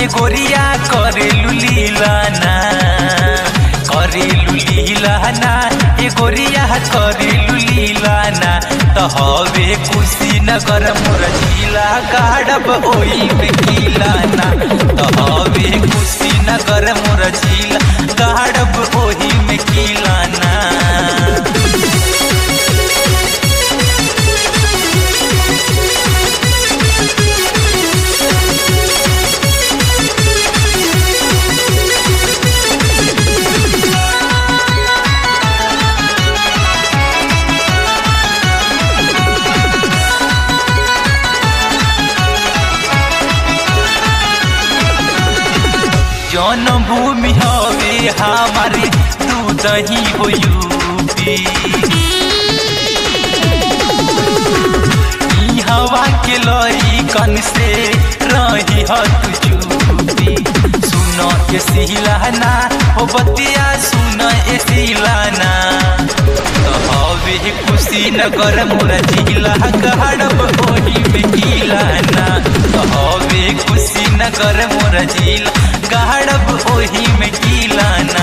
गोरिया करेलू लीलाना करेलू लीलाना ए गोरिया करेलू लीलाना तो हवे कुशीनगर मोर जिला गाड़ब ओई में किलाना तो हवे कुशीनगर मोर जिला गाड़ब ओही में किलाना जन्मभूमि हवे हमारे तू दही हो यूपी ई हवा के लई कन से रही ह तू चूपी सुन के सिलाना हो बतिया सुन ए सिलाना तो हवे कुशीनगर मोर जिला गहड़ब ओही में किलाना तो हवे कुशीनगर मोर जिला गहड़ब ओही में किलाना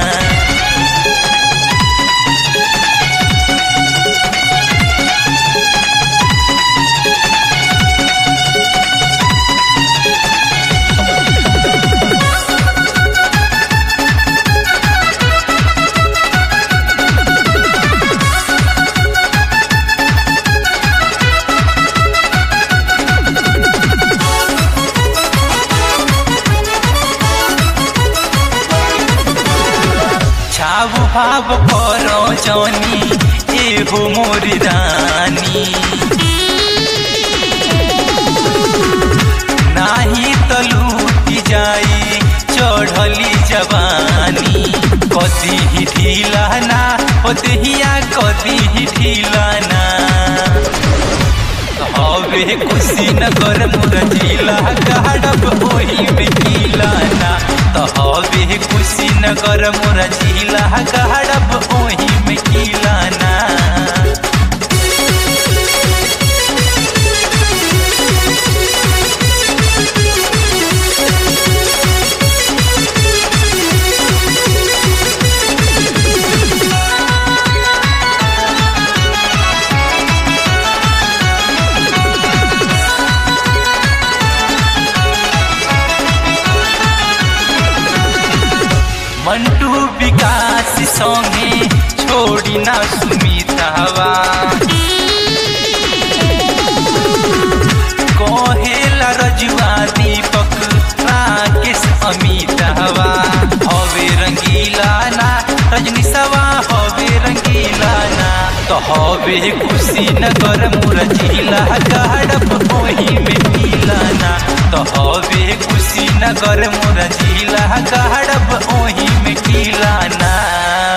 छाव भाव करो जनी एहो मोरी रानी नाही त लूटी जाई चढ़ली जवानी कदी ही ढीलाना ओ देहिया कदी ही ढीलाना हवे कुशीनगर मोर जिला गाड़ब ओही में किलाना तो हवे कुशीनगर मोर जिला गाड़ब ओही में किलाना मंटू विकास संगे छोड़ी ना सुमितावा कहेला रजुआ दीपक राकेश अमितावा हवे रंगीला ना रजनी सवा हवे रंगीला ना तो हवे कुशीनगर मोर जिला गाड़ब ओही में मिलाना तो हवे कुशीनगर मोर जिला गाड़ब ओही में किलाना